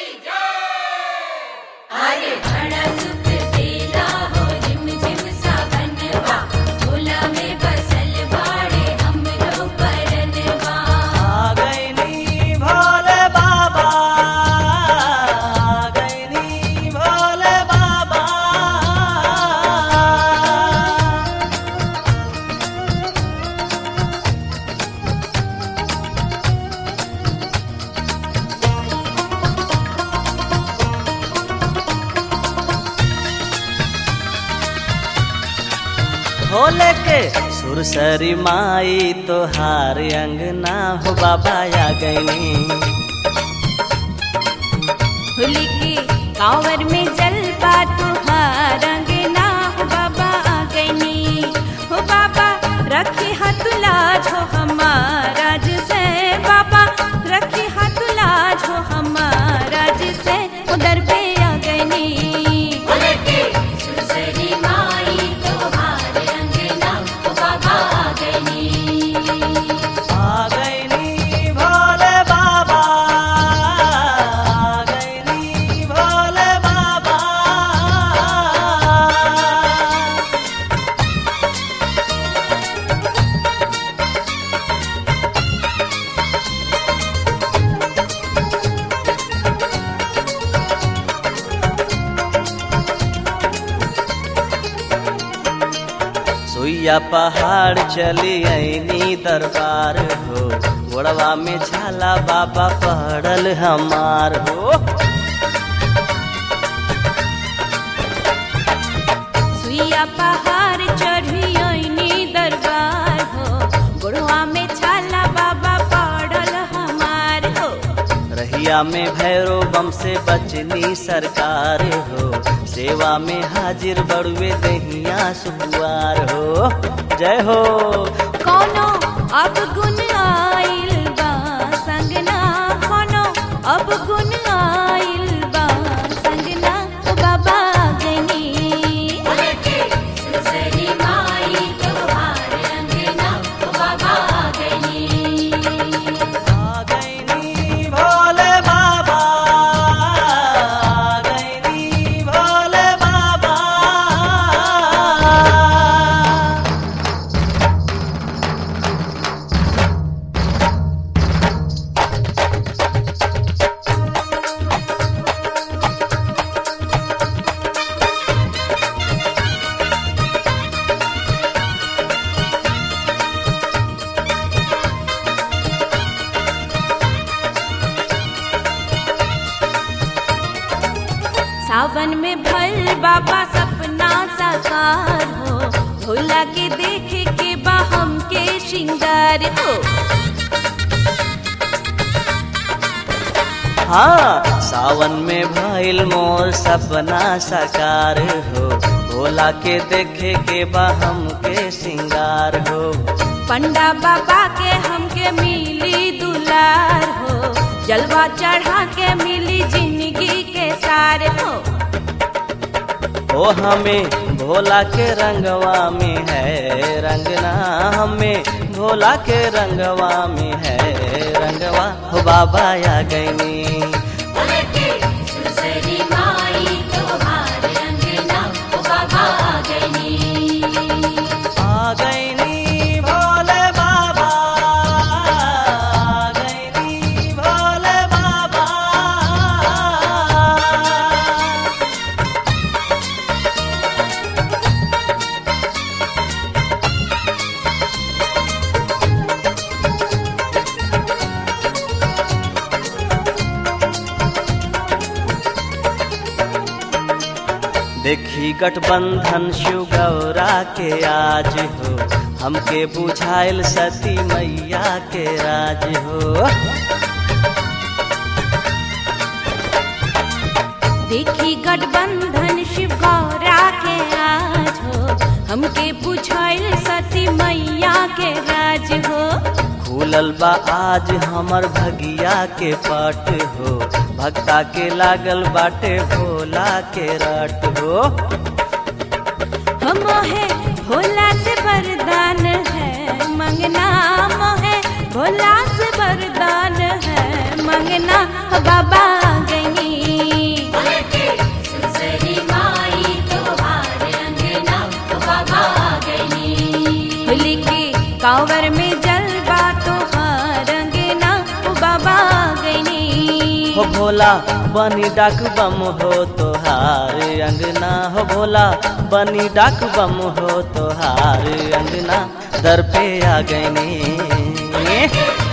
अरे बड़ा सुख देला हो रिम झिम सावनवा झोला में बसल बाड़े हमरो परनवा आ गईनी भोले बाबा आ गईनी भोले बाबा भोले के सुरसरी माई तोहार अंगना हो बाबा आ गईनी होली के कांवर में जलवा तुहार अंगना हो बाबा आ गईनी हो बाबा रखे हाथ लाज हो हमारा से बाबा रखे हाथ लाज हो हमारा से उधर पे आ गईनी सुसरी माई तुहार अंगना हो बाबा आ गईनी आ गईनी भोले बाबा आ गईनी भोले बाबा सुइया पहाड़ चली ऐनी दरबार हो गोड़वा में झाला बाबा पहड़ल हमार हो सुइया पहाड़ चढ़ी आईनी दरबार हो गोड़वा में छाला बाबा पड़ल हमार हो रहिया में भैरो बम से बचनी सरकार हो सेवा में हाजिर बड़ुए दहिया सुकुआर हो जय हो कोनो अब गुन आइल बा संगना कोनो अब गुन आइल बा संगना ओ बाबा गनी सुसरी माई तोहार अंगना ओ बाबा गनी आ गईनी भोले बाबा आ गईनी भोले बाबा सावन में भल बाबा सपना साकार हो भोला के देखे के बा हमके श्रृंगार हो हाँ सावन में भइल मोर सपना साकार हो भोला के देखे के बा हमके सिंगार हो पंडा बाबा के हमके मिली दुलार हो जलवा चढ़ा के मिली जिंदगी के सार हो ओ हमें भोला के रंगवा में है रंगना हमें भोला के रंगवा में है रंगवा हो बाबा आ गईनी आ गईनी भोले बाबा आ गईनी भोले बाबा देखी गठबंधन शिव गौरा के आज हो हमके बुझाइल सती मैया के राज हो देखी गठबंधन शिव गौरा के आज हो हमके पूछल सती मैया के राज हो खुलल बा आज हमर भगिया के पट हो भक्ता के लागल बाटे भोला के रट हो हम है भोला से वरदान है मंगना मोहे भोला से वरदान है मंगना बाबा गई कांवर में जलवा तोहार अंगना ओ बाबा गईनी हो भोला बनी डाक बम हो तोहार अंगना हो भोला बनी डाक बम हो तोहार अंगना दर पे आ गईनी